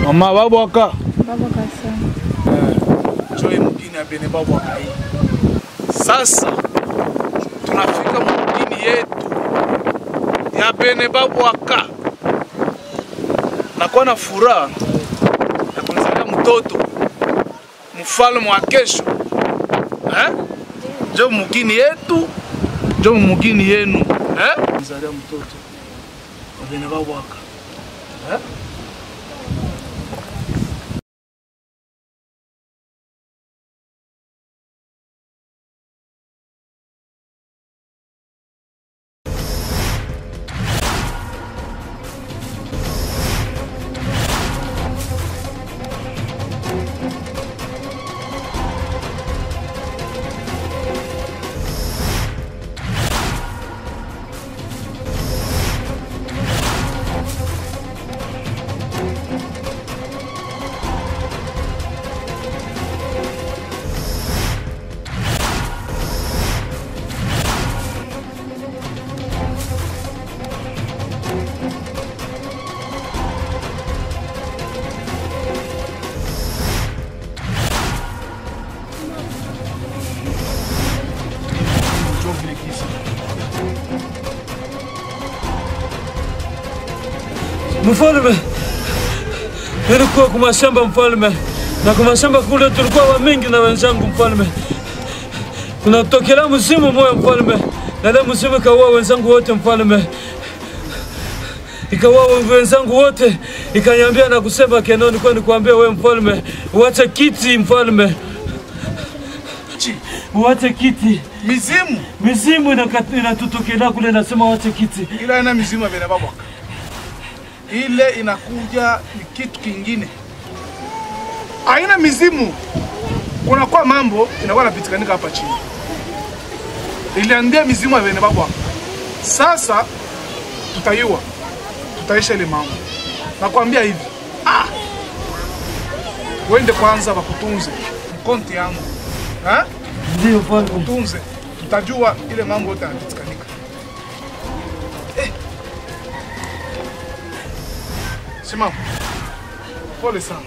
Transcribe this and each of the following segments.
Mama babwaka Baba kasana. joye mugini ya bene babwaka hii. Sasa tunafika mugini yetu ya bene babwaka, nakuwa na furaha ya kunizalia mtoto mfalme wa kesho eh? Jo mugini yetu, jo mugini yenu eh? Nizalia mtoto wa bene babwaka eh? Jo vile kisa. Mfalme, nilikuwa kwa mashamba mfalme, na kwa mashamba kule tulikuwa wa mingi na wenzangu mfalme. Kunatokea msimu moja mfalme, na ile msimu ikaua wenzangu wote mfalme, ikaua wenzangu wote, ikaniambia na kusema Kenoni, kwa nikuambia wewe mfalme, uache kiti mfalme, Chi, uache kiti. mizimu Mizimu inaka- inatutokea kule, nasema uache kiti. ila haina mizimu ya bene babwaka. Ile inakuja ni kitu kingine, haina mizimu. Kunakuwa mambo inakuwa napitikanika hapa chini, iliambia mizimu ya bene babwaka. Sasa tutaiwa, tutaisha ile mambo. Nakwambia hivi ah, wende kwanza wakutunze mkonti yangu ha? Ndio mfalme. tunze, tutajua ile mambo yote yanapitikanika. Eh. Simama, pole sana.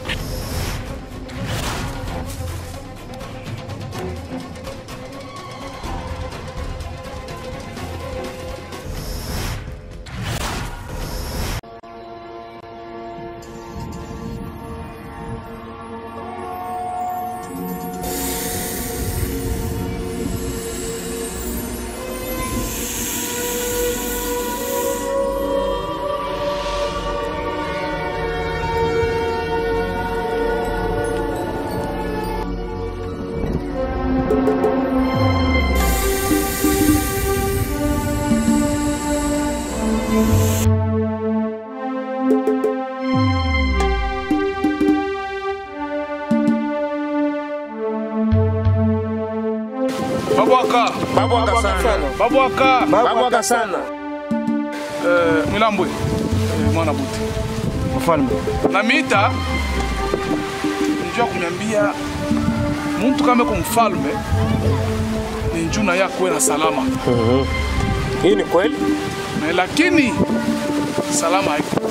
Babwaka, Babwaka sana. babwaka, Babwaka sana. eh, Mwilambwe, eh, mwana buti. Mfalme. na mita njua kunyambia muntu kama ko mfalme ni njuna yakwe na salama Hii ni kweli? na lakini salama haiko.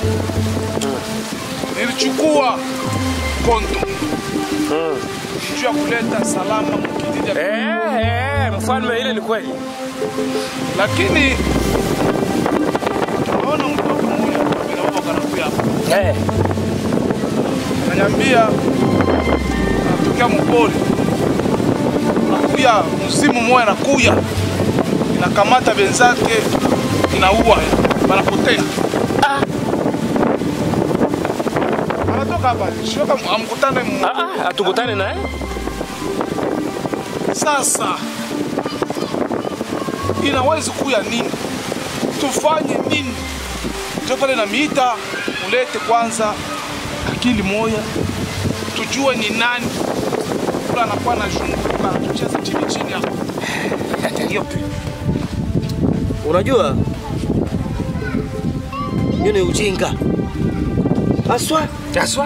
Nilichukua konto njuu ya kuleta salama mkijiji ya Eh, eh, mfalme ile ni kweli. lakini tunaona mtoto mmoja amenaomba kanakuya hapa Eh. ananiambia anatokea mpole, nakuya mzimu moya nakuya inakamata benzake inaua, banapotea. Anatoka hapa shoka, amkutane mu- Ah, ah, atukutane naye. sasa. Inawezi kuya nini? Tufanye nini? Ndio pale namiita ulete kwanza akili moya, tujue ni nani kula anakuwa na zunguka anatucheza chini chini hapo. Unajua hiyo ni ujinga haswa. Jaswa.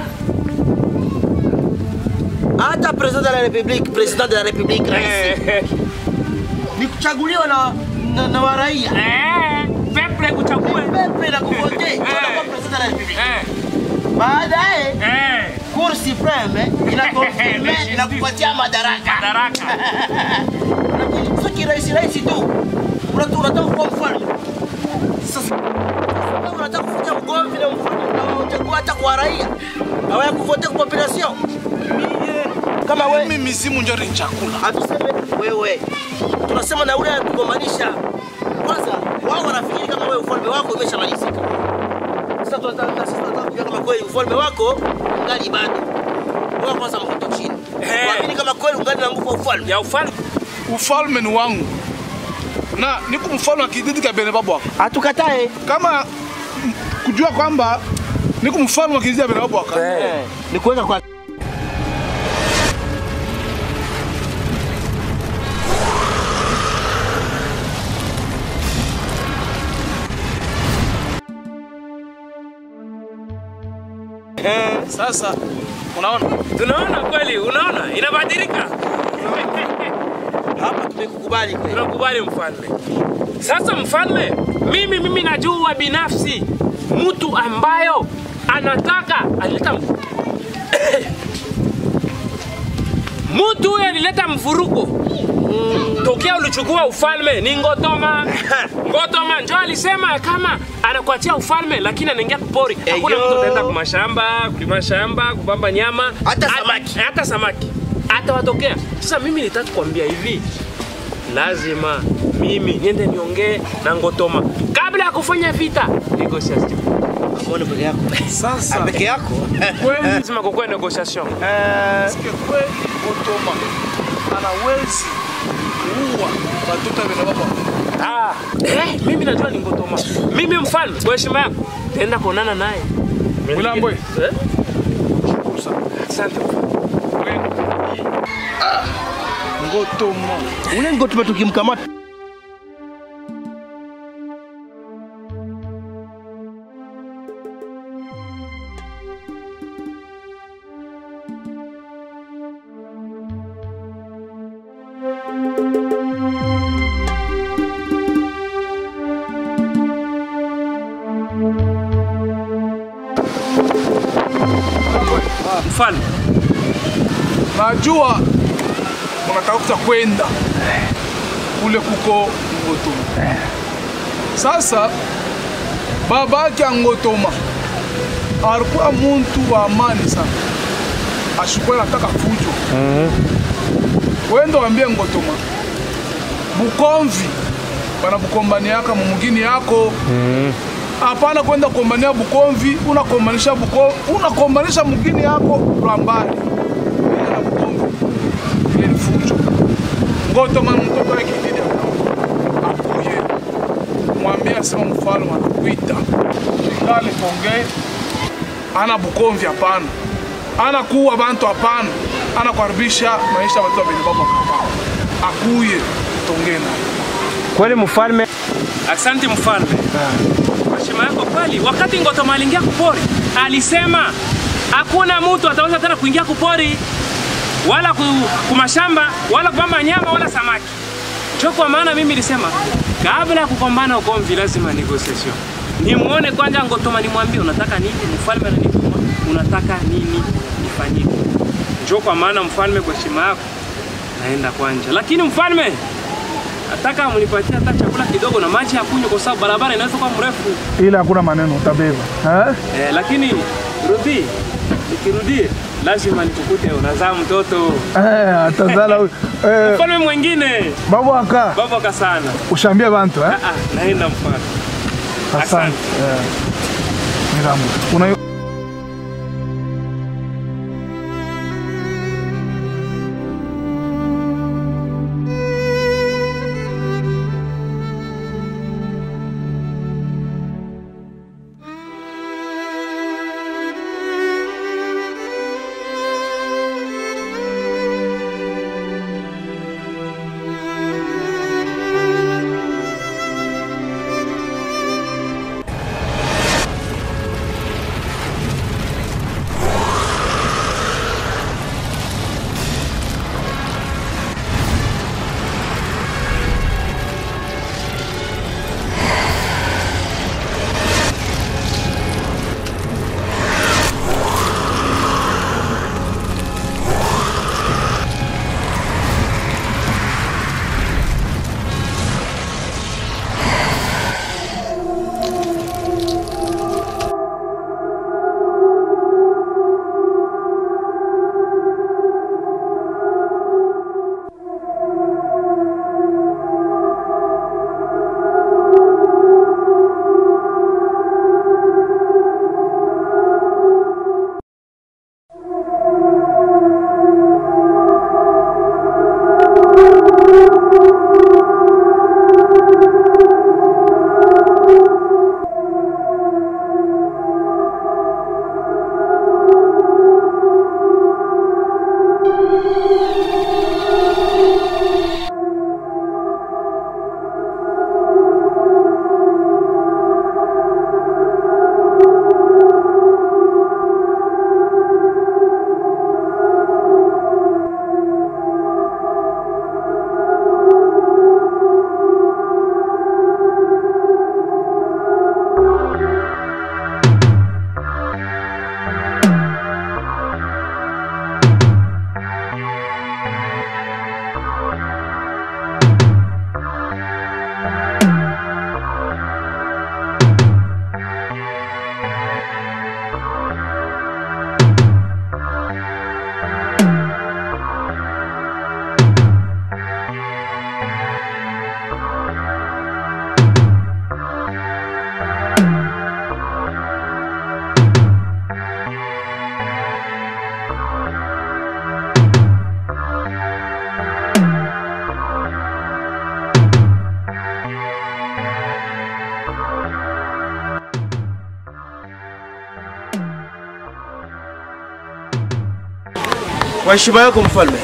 Hata president de la republique, president de la republique rais Eh, ni kuchaguliwa na, na, na waraia eh, peple kuchague. pepe na kuvote kwa president de la republique. Eh, baadaye Eh, Cour supreme inakonfirme inakupatia madaraka. madaraka. Lakini sio kirahisi rahisi tu. Unataka unataka kuwa mfalme. Sasa kama unataka kufanya ugomvi na mfalme na utakuwa hata kwa raia. Hawaya kuvote kwa population. Kama wewe mimi mizimu njo ni chakula hatuseme wewe, tunasema na ule anatugombanisha. Kwanza wao wanafikiri kama wewe ufalme wako umeshamalizika. Sasa tunataka na sisi tunataka kujua kama kweli ufalme wako ungali bado. Wewe kwanza mkoto chini. Eh. Waamini kama kweli ungali na nguvu ya ufalme. Ya ufalme. ufalme ni wangu na niko mfalme wa kijiji cha bene babu wako Hatukatae. kama mm, kujua kwamba niko mfalme wa kijiji cha bene babu wako Eh. Ni kuweka kwa sasa unaona Tunaona kweli, unaona inabadilika. hapa tumekukubali kweli. Tunakubali mfalme. Sasa mfalme, mimi mimi najua binafsi mtu ambayo anataka alileta mtu huyo alileta mvuruko tokea ulichukua ufalme ni Ngotoma. Ngotoma njo alisema kama anakuachia ufalme, lakini anaingia kupori. Hakuna Eyo. mtu ataenda kumashamba, kulima shamba, kubamba nyama, Hata At- samaki. hata samaki atawatokea. Sasa mimi nitaka kuambia hivi, lazima mimi niende niongee na Ngotoma kabla ya kufanya vita negotiation. Mbona peke yako? sasa Peke yako? kweli Lazima kukuwe negotiation. Sikia kweli Otoma anawezi kuua watoto wa bene babu wako Ah, eh, mimi najua ni Ngotoma. Mimi mfalme, kwa heshima yako, taenda kuonana naye. Wilambwe. Eh? Asante. Ngotoma Ule ngotuma tukimkamata Mfalme, najua unatafuta kwenda kule kuko Ngotoma. Sasa babake ya Ngotoma alikuwa muntu wa amani sana, ashikuwa nataka fujo. Wenda wambie Ngotoma Bukomvi bana bukombaniaka mumugini yako hapana kwenda kukombania Bukomvi, unakombanisha Bukomvi, unakombanisha mugini yako Rwambani na Bukomvi ile ni fujo. Ngotoma mtoto wake kididi akuye mwambie asema mfalme anakuita ikale tongee, ana Bukomvi hapana, ana kuua bantu hapana, ana kuharibisha maisha ya watu wa Benibaba hapana, akuye tongee naye. kweli mfalme. Asante mfalme. Kwa heshima yako kweli. Wakati Ngotoma aliingia kupori, alisema hakuna mtu ataweza tena kuingia kupori wala ku, kumashamba wala kubamba nyama wala samaki. Cho kwa maana mimi nilisema kabla ya kukombana ugomvi lazima negotiation. Nimuone kwanza Ngotoma, nimwambie unataka nini, mfalme ananituma, unataka nini nifanyike. Njoo kwa maana mfalme, kwa heshima yako naenda kwanja, lakini mfalme nataka mnipatie hata chakula kidogo na maji ya kunywa, kwa sababu barabara inaweza kuwa mrefu Ila hakuna maneno utabeba eh? eh, lakini rudi, nikirudie lazima nikukute unazaa mtoto Eh, atazala huyu. eh, mfalme mwingine babu aka baba sana. ushambie bantu eh? Ah, ah, naenda mfalme. Asante. Eh. Niramu. Una Kwa heshima yako mfalme.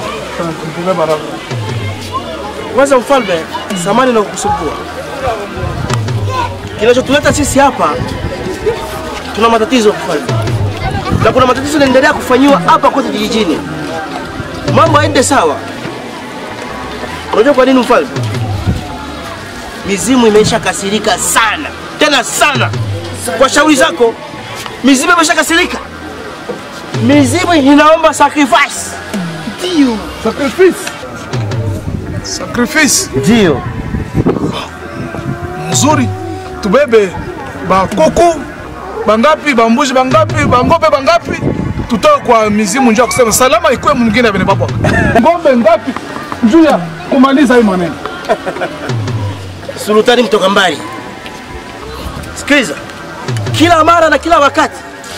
Kwanza mfalme, samani na kukusumbua. Kinachotuleta sisi hapa, tuna matatizo mfalme, na kuna matatizo yanaendelea kufanyiwa hapa kote kijijini. Mambo yaende sawa. Unajua kwa nini mfalme? Mizimu imeisha kasirika sana, tena sana. Kwa shauri zako, mizimu imesha kasirika. Mizimu inaomba sacrifice. Ndio. Sacrifice. Sacrifice. Ndio. Mzuri. Tubebe bakuku bangapi, bambuzi bangapi, bangobe bangapi, tutoe kwa mizimu njuu ya kusema salama ikuwe mwingine bene baba. Ngombe ngapi njuu ya kumaliza hii maneno. Sultani mtoka mbali. Sikiliza, kila mara na kila wakati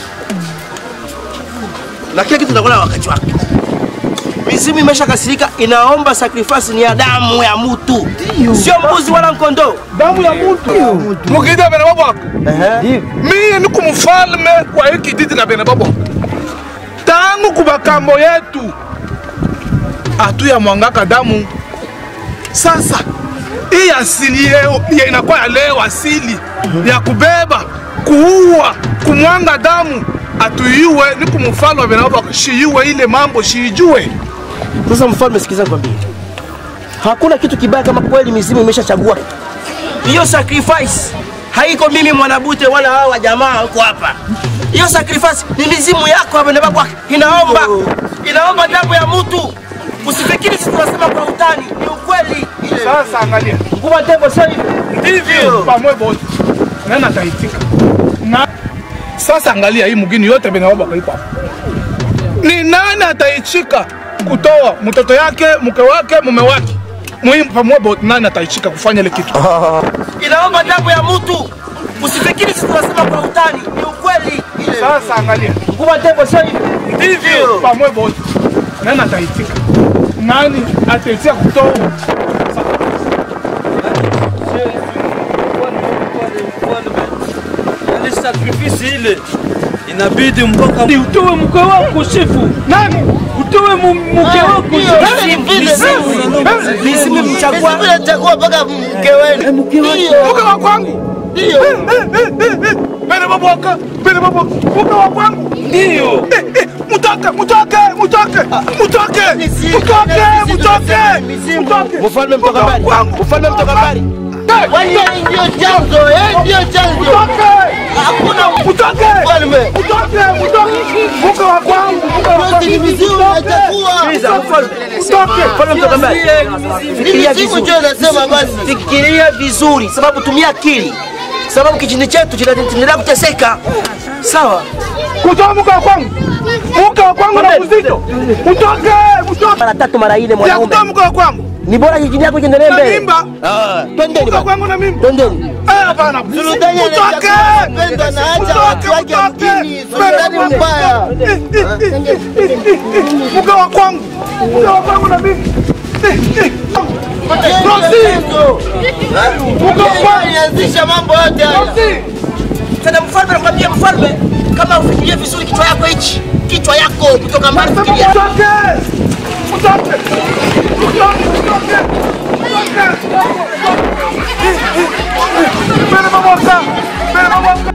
na kila kitu kinakuwa na wakati wake. Mizimu imesha kasirika, inaomba sacrifice ni ya damu ya mtu, sio mbuzi wala kondoo. Damu ya mtu. Mukida bene baba. Mimi ni kumfalme kwa hiki kijiji na bene baba. Tangu kubakambo yetu atu ya mwangaka damu. Sasa hii asili yeo ya inakuwa ya leo asili ya kubeba, kuua, kumwanga damu atuiwe ni kumfalme wa bene baba shiiwe ile mambo shiijue. Sasa mfalme, sikiza nikwambie, hakuna kitu kibaya kama kweli mizimu imeshachagua hiyo sacrifice. Haiko mimi mwanabute wala hawa jamaa huko hapa. Hiyo sacrifice ni mizimu yako hapa ndio inaomba inaomba damu ya mtu. Usifikiri sisi tunasema kwa utani, ni ukweli. Sasa angalia. Mkubwa tembo sio hivyo. Ndivyo pamwe bote. Nani ataitika? Na sasa angalia hii mgini yote bena baba kaipa. Ni nani ataichika kutoa mtoto yake, mke wake, mume wake? Muhimu pamwe bote nani ataichika kufanya ile kitu? Inaomba damu ya mtu. Usifikiri sisi tunasema kwa utani, ni ukweli. Sasa angalia. Mkubwa tembo sio hivyo. Ndivyo pamwe bote. Nani ataitika? Nani ataitika kutoa? Yaani sakrifisi ile inabidi mpaka utoe mke wako shefu. Nani? Utoe mu- mke wako Mizimu imechagua Nachagua mpaka mke wenu. Mke wa kwangu. Ndio. Bene baboka, bene baboka. Mke wa kwangu. ndio. Eh, eh, Mutoke, mutoke, mutoke, mutoke, mutoke, mutoke, mutoke. Mfalme mtoka mbali. Kwangu. Mfalme mtoka mbali. Eh, Yeye ndio chanzo, yeye ndio chanzo. Mutoke. Hakuna Mutoke. mfalme. Mutoke, mutoke. Mke wa kwangu, mke wa Yote ni kwangu. mizimu nachagua. Sikiliza mfalme. Mutoke. Mfalme mtoka mbali. Ni Fikiria mizimu vizuri. ndio nasema basi. Fikiria vizuri, sababu tumia akili, sababu kijiji chetu kinaendelea kuteseka. Sawa, Kutoa mke wa kwangu. Mke wa kwangu na uzito. Mutoke, mutoke. mara tatu mara nne Ya mwanaume, kutoa mke wa kwangu. ni bora kijiji chako kiendelee Na mbele. mimba. Twendeni Mke wa basi, kwangu na mimba. twendeni. Eh, hapana. Sultani Mutoke. anachagua kupenda na acha watu wake mjini. Sultani mbaya. Mke wa kwangu. Mke wa kwangu na mimba. Eh, eh. Yeye ndio Rosi. chanzo. Yeye alianzisha mambo yote haya. Rosi. Tena mfalme, nakwambia mfalme, kama ufikirie vizuri kichwa yako hichi, kichwa yako kutoka mbali, fikiria. Mutoke. Mutoke. Mutoke, mutoke. Mutoke. Bene baboka. Bene baboka.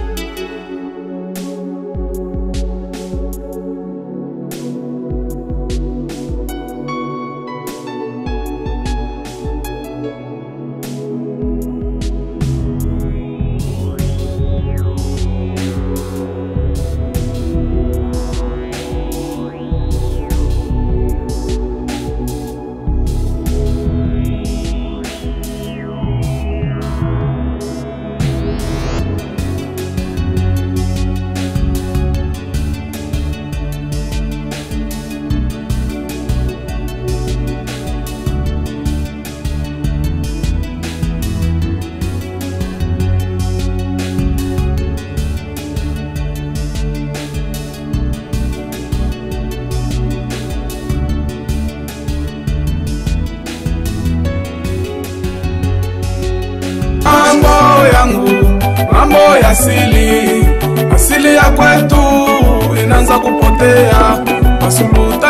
mambo yangu, mambo ya asili, asili ya kwetu inaanza kupotea. Masuluta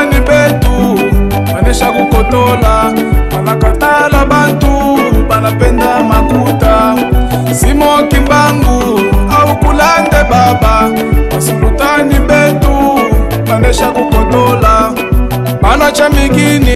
kukotola banakatala bantu banapenda makuta simo kimbangu au kulande baba basulutani betu banesha kukotola bana cha migini